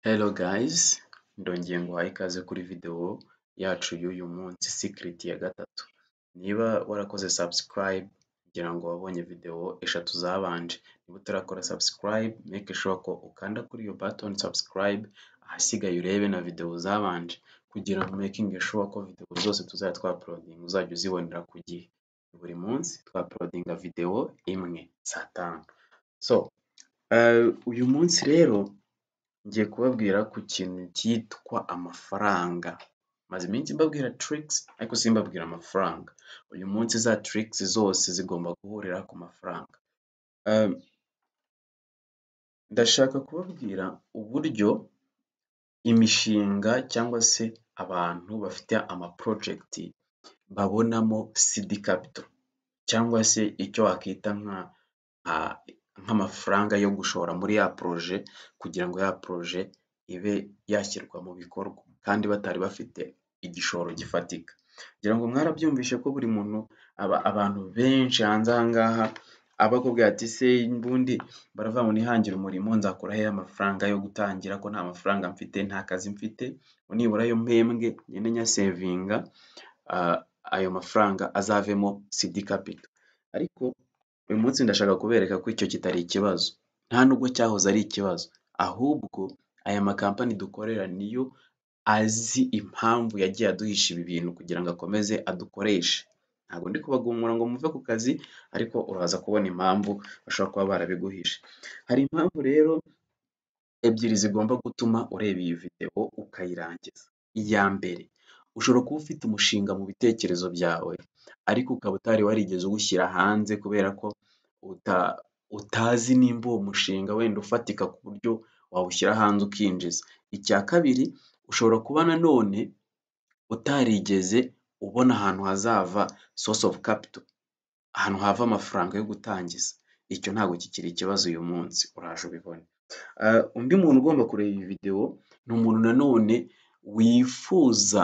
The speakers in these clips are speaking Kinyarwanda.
Hello guys, ndongeye nguhaye ikaze kuri videwo yacu y'uyu munsi sikiriti ya gatatu, niba warakoze subscribe ngira ngo wabonye videwo eshatu zabanje, niba utarakora subscribe make sure ko ukanda kuri iyo batoni subscribe ahasigaye urebe na videwo zabanje kugira ngo umekinge shuwa ko videwo zose tuzajya twapolodinga uzajya uzibonera ku gihe, buri munsi twapolodinga videwo imwe saa tanu, so uyu munsi rero ngiye kubabwira ku kintu cyitwa amafaranga, maze iminsi mbabwira tirikisi ariko simbabwira amafaranga, uyu munsi za tirikisi zose zigomba guhurira ku mafaranga, ndashaka kubabwira uburyo imishinga cyangwa se abantu bafite amaporojegiti babonamo sidi kapito cyangwa se icyo wakita nk'amafaranga yo gushora muri ya poroje kugira ngo ya poroje ibe yashyirwa mu bikorwa kandi batari bafite igishoro gifatika, ngira ngo mwarabyumvishe ko buri muntu abantu benshi hanze aha ngaha aba akubwira ati se ubundi baravuga ngo nihangire umurimo nzakura hehe amafaranga yo gutangira ko nta mafaranga mfite, nta kazi mfite, ngo nibura ayo mpembwe ngende nyasevinga ayo mafaranga azavemo sidi kapito, ariko uyu munsi ndashaka kubereka ko icyo kitari ikibazo, nta nubwo cyahoze ari ikibazo, ahubwo aya makampani dukorera niyo azi impamvu yagiye aduhisha ibi bintu kugira ngo akomeze adukoreshe, ntabwo ndi kubagumura ngo muve ku kazi ariko uraza kubona impamvu bashobora kuba barabiguhishe, hari impamvu rero ebyiri zigomba gutuma ureba iyi videwo ukayirangiza, iya mbere ushobora kuba ufite umushinga mu bitekerezo byawe ariko ukaba utari warigeze uwushyira hanze kubera ko utazi nimba uwo mushinga wenda ufatika ku buryo wawushyira hanze ukinjiza, icya kabiri ushobora kuba nanone utarigeze ubona ahantu hazava sosi ofu kapito, ahantu hava amafaranga yo gutangiza, icyo ntabwo kikiri ikibazo uyu munsi uraje ubibone, undi muntu ugomba kureba iyi videwo ni umuntu nanone wifuza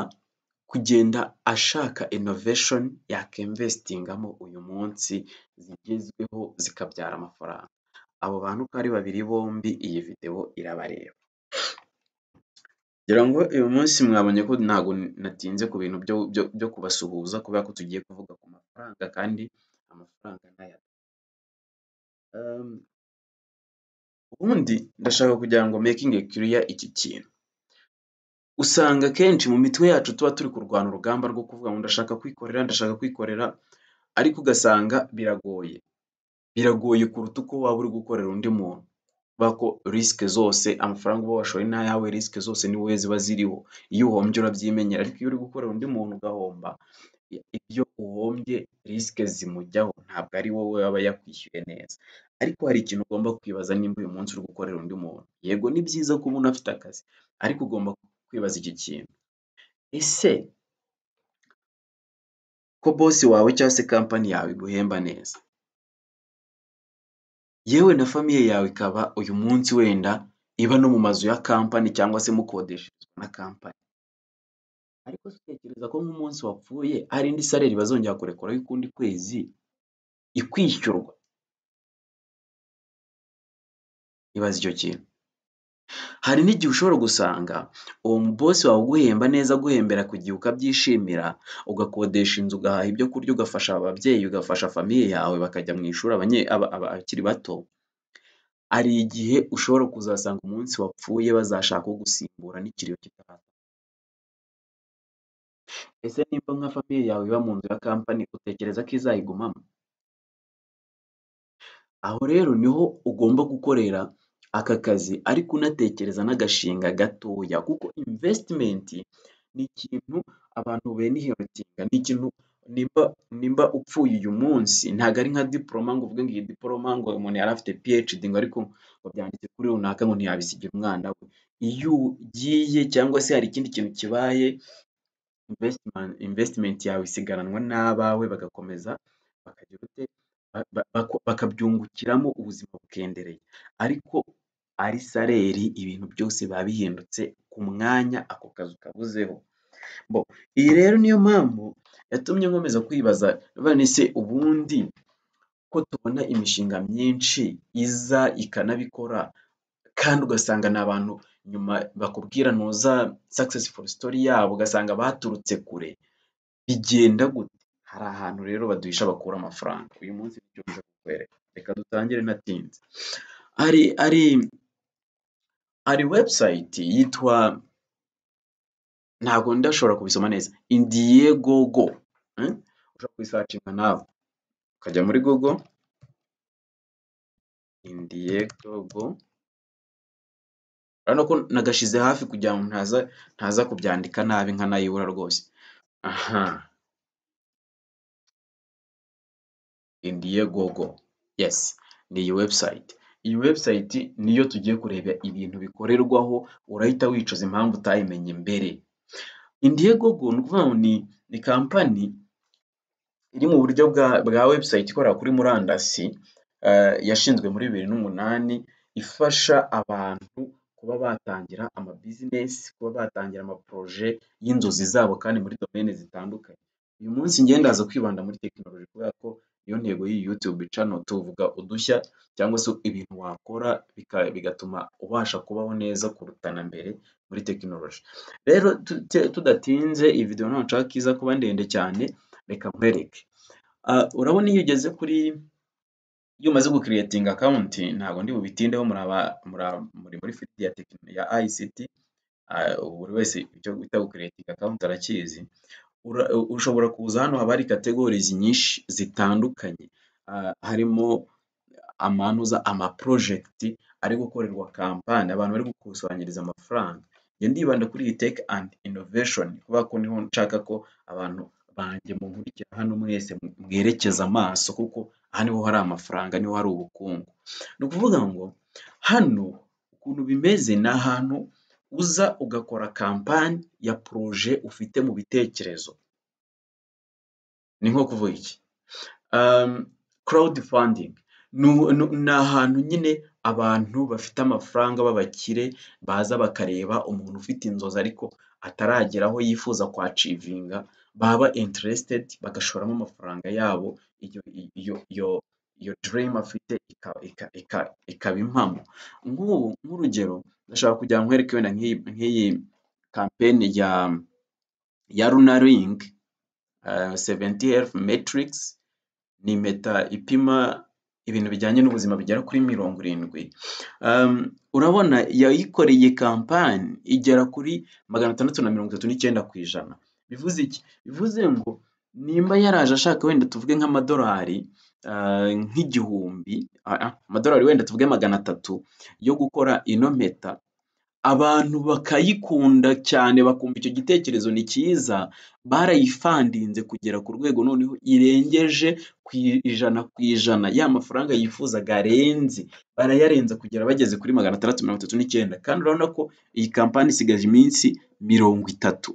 kugenda ashaka inovesheni yakimvesitingamo uyu munsi zigezweho zikabyara amafaranga, abo bantu uko ari babiri bombi iyi videwo irabareba, ngira ngo uyu munsi mwabonye ko ntabwo natinze ku bintu byo kubasuhuza kubera ko tugiye kuvuga ku mafaranga kandi amafaranga ni aya, ubundi ndashaka kugira ngo mekinge kiriya iki kintu, usanga akenshi mu mitwe yacu tuba turi kurwana urugamba rwo kuvuga ngo ndashaka kwikorera, ndashaka kwikorera ariko ugasanga biragoye, biragoye kuruta uko waba uri gukorera undi muntu kubera ko risike zose amafaranga uba washoye ni ayawe, risike zose ni wowe ziba ziriho, iyo uhombye urabyimenyera ariko iyo uri gukorera undi muntu ugahomba, ibyo uhombye risike zimujyaho ntabwo ari wowe aba yakwishyuye neza, ariko hari ikintu ugomba kwibaza nimba uyu munsi uri gukorera undi muntu, yego ni byiza kuba umuntu afite akazi ariko ugomba kwibaza iki kintu, ese ko bosi wawe cyangwa se kampani yawe iguhemba neza, yewe na famiye yawe ikaba uyu munsi wenda iba no mu mazu ya kampani cyangwa se mukodesherezwa na kampani, ariko se utekereza ko nk'umunsi wapfuye hari indi sareri bazongera kurekuraho ukundi kwezi ikwishyurwa? Ibaze icyo kintu, hari n'igihe ushobora gusanga uwo bosi wawe uguhemba neza aguhembera ku gihe ukabyishimira, ugakodesha inzu, ugahaha ibyo kurya, ugafasha ababyeyi, ugafasha famiye yawe bakajya mu ishuri abakiri bato, hari igihe ushobora kuzasanga umunsi wapfuye bazashaka ugusimbura n'ikiriyo kitaraza, ese nimba nka famiye yawe iba mu nzu ya kampani utekereza ko izayigumamo? Aho rero niho ugomba gukorera aka kazi ariko unatekereza n'agashinga gatoya kuko imvesitimenti ni ikintu abantu benihirotinga, ni ikintu nimba upfuye uyu munsi ntabwo ari nka diporoma ngo uvuge ngo iyi diporoma ngo umuntu yari afite piyecidi ngo ariko ngo byanditse kuri runaka ngo ntiyabisigira umwana we, iyo ugiye cyangwa se hari ikindi kintu kibaye imvesitimenti yawe isigaranwa n'abawe bagakomeza bakabyungukiramo ubuzima bukendereye, ariko ari sareri ibintu byose biba bihindutse ku mwanya ako kazi ukabuzeho, iyi rero niyo mpamvu yatumye nkomeza kwibaza se ubundi ko tubona imishinga myinshi iza ikanabikora kandi ugasanga ni abantu nyuma bakubwira ntuza successful story yabo ugasanga baturutse kure bigenda gute hari ahantu rero baduhisha bakura amafaranga uyu munsi nicyo nje kukwereka reka dutangire natinze hari hari hari website yitwa ntabwo ndashobora kubisoma neza indiegogo eh? ushobora kuyisacinga nawe ukajya muri google indiegogo urabona ko nagashize hafi kugira ngo ntaza ntaza kubyandika nabi nkanayibura rwose aha indiegogo yes ni iyi website iyi website niyo tugiye kureba ibintu bikorerwaho urahita wicuza impamvu utayimenye mbere indiegogo ni ukuvuga ngo ni ni kampani iri mu buryo bwa bwa website ikorera kuri murandasi eh, yashinzwe muri bibiri n'umunani ifasha abantu kuba batangira ama business kuba batangira amaporoje y'inzozi zabo kandi muri domaine zitandukanye uyu munsi njye ndaza kwibanda muri tekinoloji kubera ko niyo ntego y'iyi YouTube channel tuvuga udushya cyangwa se ibintu wakora bika- bigatuma ubasha kubaho neza kuruta na mbere muri tekinoloji rero tute- tudatinze iyi video ntabwo nshaka ko iza kuba ndende cyane reka nkwereke Ah, urabona iyo ugeze kuri iyo umaze gukiriyetinga akawunti ntabwo ndi bubitindeho muraba mura- muri muri fiti ya tekino ya ICT ah, buri wese icyo bita gukiriyetinga akawunti arakizi Ura- ushobora kuza hano haba hari categories nyinshi zitandukanye Ah, harimo amanuza amaprojegiti ari gukorerwa kampani abantu bari gukusanyiriza amafaranga njye ndibanda kuri iyi tech and innovation kubera ko niho nshaka ko abantu banjye munkurikira hano mwese mwerekeza amaso kuko aha niho hari amafaranga niho hari ubukungu ni ukuvuga ngo hano ukuntu bimeze ni ahantu uza ugakora kampani ya poroje ufite mu bitekerezo ni nko kuvuga iki um, crowdfunding Nu- nu- ni ahantu nyine abantu bafite amafaranga b'abakire baza bakareba umuntu ufite inzozi ariko ataragera aho yifuza kwacivinga baba interested bagashoramo amafaranga yabo iyo iyo iyo iyo dream afite ika- ika- ika- ikaba impamo nk'ubu nk'urugero ndashaka kugira nkwereke wenda nk'iyi nk'iyi kampeni ya ya lunaring seventi health matrix ni impeta ipima ibintu bijyanye n'ubuzima bigera kuri mirongo irindwi um, urabona yayikoreye kampani igera kuri magana atandatu na mirongo itatu n'icyenda ku ijana bivuze iki bivuze ngo nimba yaraje ashaka wenda tuvuge nk'amadolari ah, nk'igihumbi ah, ah, amadolari wenda tuvuge magana atatu yo gukora ino mpeta abantu bakayikunda cyane bakumva icyo gitekerezo ni cyiza barayifandinze kugera ku rwego noneho irengeje ku ijana ku ijana ya mafaranga yifuzaga arenze barayarenza kugera bageze kuri magana atandatu mirongo itatu n'icyenda kandi urabona ko iyi kampani isigaje iminsi mirongo itatu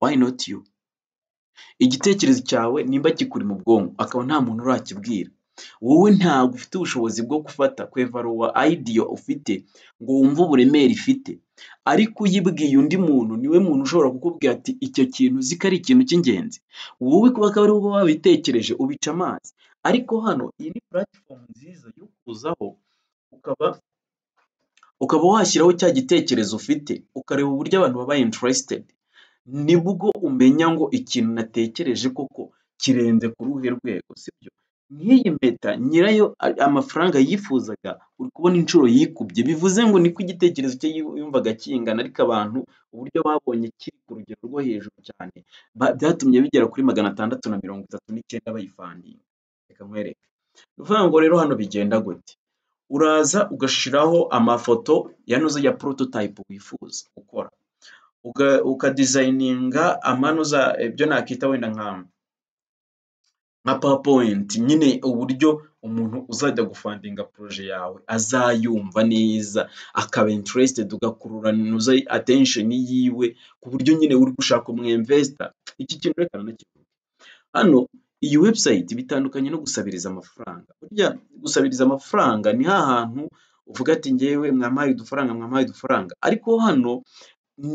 why not you igitekerezo cyawe nimba kikuri mu bwonko akaba nta muntu urakibwira wowe ntabwo ufite ubushobozi bwo gufata kwevaruwa ayidiyo ufite ngo wumve uburemere ifite ariko uyibwiye undi muntu niwe muntu ushobora kukubwira ati icyo kintu uzi ko ari ikintu cy'ingenzi wowe kuba akaba ari wowe wabitekereje ubica amazi ariko hano iyi ni puratifomu nziza yo kuzaho ukaba ukaba washyiraho cya gitekerezo ufite ukareba uburyo abantu baba interesitedi nibwo umenya ngo ikintu natekereje koko kirenze ku ruhe rwego sibyo nk'iyi mpeta nyirayo a- amafaranga yifuzaga uri kubona inshuro yikubye bivuze ngo niko igitekerezo cye yu- yumvaga kingana ariko abantu uburyo babonye kiri ku rugero rwo hejuru cyane ba- byatumye bigera kuri magana atandatu na mirongo itatu n'icyenda bayifandinga reka nkwereke ni ukuvuga ngo rero hano bigenda gute uraza ugashiraho amafoto yanoze ya prototype wifuza gukora uka- ukadizayininga amanuza ibyo nakita wenda nka nka powerpoint nyine uburyo umuntu uzajya gufandinga poroje yawe azayumva neza akaba interested ugakurura nuza attention yiwe ku buryo nyine uri gushaka umwemvesita iki kintu reka nanakivuge hano iyi website bitandukanye no gusabiriza amafaranga burya gusabiriza amafaranga ni hahantu uvuga ati ngewe mwampaye udufaranga mwampaye udufaranga ariko hano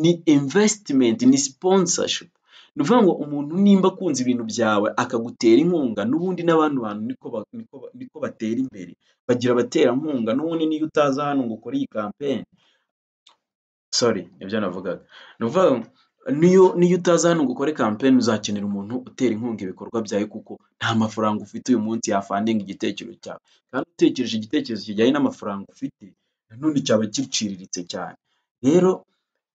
ni investment ni sponsorship ni ukuvuga ngo umuntu nimba akunze ibintu byawe akagutera inkunga n'ubundi n'abandi bantu niko ba- niko ba- niko batera imbere bagira abaterankunga n'ubundi niyo utaza hano ngo ukore iyi campaign sori nibyo navugaga ni ukuvuga ngo niyo niyo utaza hano ngo ukore kampeyini uzakenera umuntu utera inkunga ibikorwa byawe kuko nta mafaranga ufite uyu munsi yafandinga igitekerezo cyawe kandi utekereje igitekerezo kijyanye n'amafaranga ufite nanone cyaba giciriritse cyane rero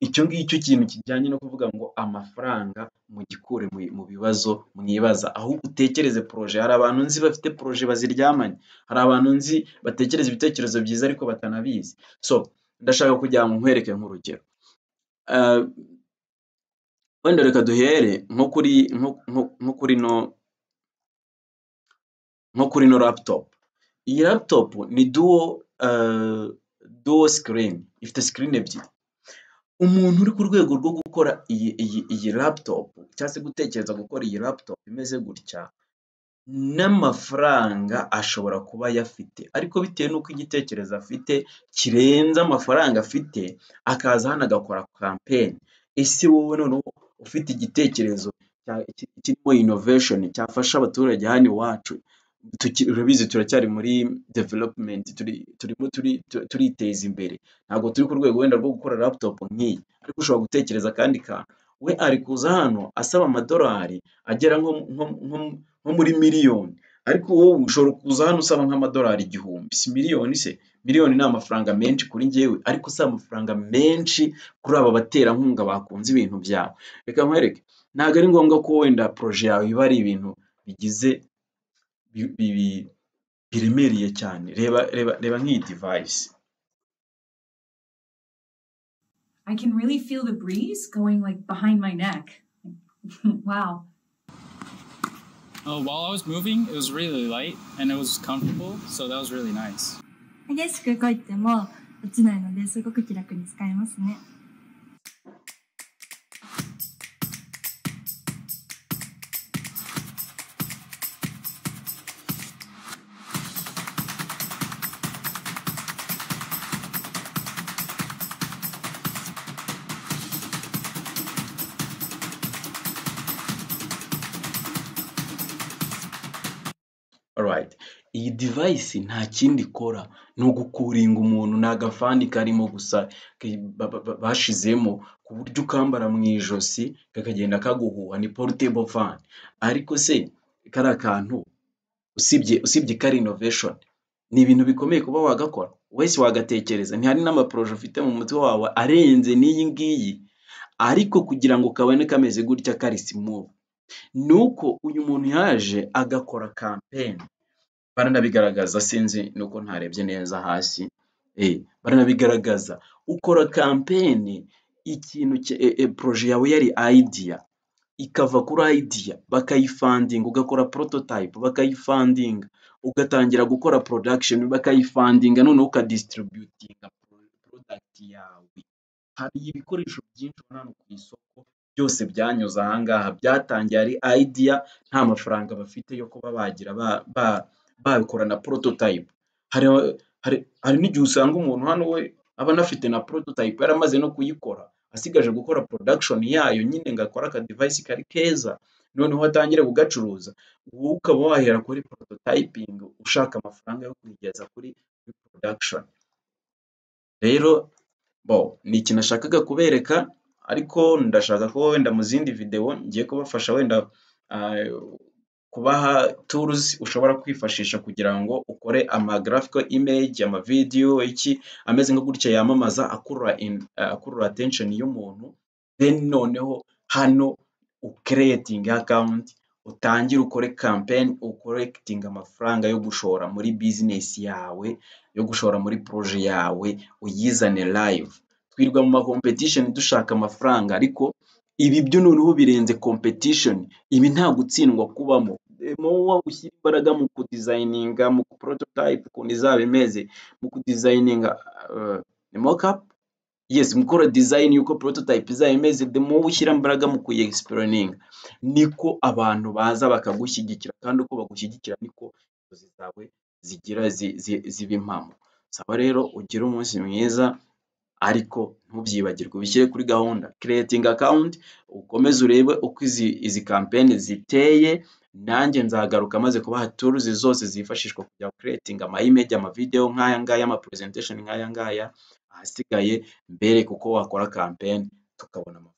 icyo ngicyo kintu kijyanye no kuvuga ngo amafaranga mugikure mu bibazo mwibaza ahubwo utekereze poroje hari abantu nzi bafite poroje baziryamanye hari abantu nzi batekereza ibitekerezo byiza ariko batanabizi so ndashaka kugira ngo nkwereke nk'urugero Ah, wenda reka duhere nko kuri nko nko- nko kuri no nko kuri ino laputopu iyi laputopu ni duwo ah, duwo sikirini ifite sikirini ebyiri umuntu uri ku rwego rwo gukora iyi iyi iyi laputopu cyangwa se gutekereza gukora iyi laputopu imeze gutya n'amafaranga ashobora kuba ayafite ariko bitewe n'uko igitekerezo afite kirenze amafaranga afite akaza hano agakora kampeyini ese wowe noneho ufite igitekerezo cya- ki- kirimo inovesheni cyafasha abaturage hano iwacu tuki- urabizi turacyari muri developumenti turimo turi- tu- turiteza imbere ntabwo turi ku rwego wenda rwo gukora laputopu nk'iyi ariko ushobora gutekereza akandi kantu we ari kuza hano asaba amadolari agera nko nko nko nko muri miliyoni ariko wowe ushobora kuza hano usaba nk'amadolari igihumbi si miliyoni se miliyoni ni amafaranga menshi kuri njyewe ariko usaba amafaranga menshi kuri aba baterankunga bakunze ibintu byawe reka nkwereke ntabwo ari ngombwa ko wenda poroje yawe iba ari ibintu bigize bi- bi- bi- biremereye cyane reba reba reba nk'iyi divayisi I can really feel the breeze going like behind my neck. wow. Uh, while I was moving, it was really light and it was comfortable, so that was really nice. 激しく動いても落ちないのですごく気楽に使えますね。 Alright. Iyi device nta kindi ikora ni ugukuringa umuntu ni agafani karimo gusa ke- ba- ba- ba- bashizemo ku buryo ukambara mu ijosi kakagenda kaguhuha ni portable fan ariko se kari akantu usibye usibye ko ari innovation ni ibintu bikomeye kuba wagakora wese wagatekereza ntihari n'amaporoje ufite mu mutwe wawe arenze n'iyi ngiyi ariko kugira ngo kabone kameze gutya kari smooth ni uko uyu muntu yaje agakora kampeyini baranabigaragaza sinzi nuko ntarebye neza hasi eh, baranabigaragaza ukora kampeyini ikintu cye- e- e, poroje yawe yari idea ikava kuri idea bakayifandinga ugakora prototype bakayifandinga ugatangira gukora production bakayifandinga noneho ukadistributinga pro- product yawe hari ibikoresho byinshi ubona hano ku isoko byose byanyuze ahangaha byatangiye ari idea nta mafaranga bafite yo kuba bagira ba- ba- babikora na prototype hari hari hari n'igihe usanga umuntu hano we aba anafite na prototype yaramaze no kuyikora asigaje gukora production yayo nyine ngo akore aka device kari keza noneho atangire kugacuruza wowe ukaba wahera kuri prototyping ushaka amafaranga yo kuyigeza kuri kuri production rero bo ni ikintu nashakaga kubereka ariko ndashaka ko wenda mu zindi videwo ngiye kubafasha wenda ah, kubaha tools ushobora kwifashisha kugira ngo ukore ama graphical image, ama video iki ameze nka gutya yamamaza akurura in- ah, akurura attention y'umuntu then noneho hano ucreating account utangire ukore campaign ucollecting amafaranga yo gushora muri business yawe yo gushora muri projet yawe uyizane live twirwa mu ma competition dushaka amafaranga ariko ibi byo noneho birenze competition ibi nta gutsindwa kubamo wowe ushyira imbaraga mu kudizayininga mu prototype ukuntu izaba imeze mu kudizayininga uh, mockup yes mukora design y'uko prototype izaba imeze the more ushyira imbaraga mu kuyiexperimentinga niko abantu baza bakagushyigikira kandi uko bagushyigikira niko inzozi zawe zigira zi- zi- ziba impamo saba rero ugire umunsi mwiza ariko ntubyibagirwe ubishyire kuri gahunda creating account ukomeze urebe uko izi izi campaign ziteye nanjye nzagaruka maze kubaha tools zose zifashishwa kugira ngo creating ama image ama video nk'aya ngaya ama presentation nk'aya ngaya ahasigaye mbere kuko wakora campaign tukabona amafaranga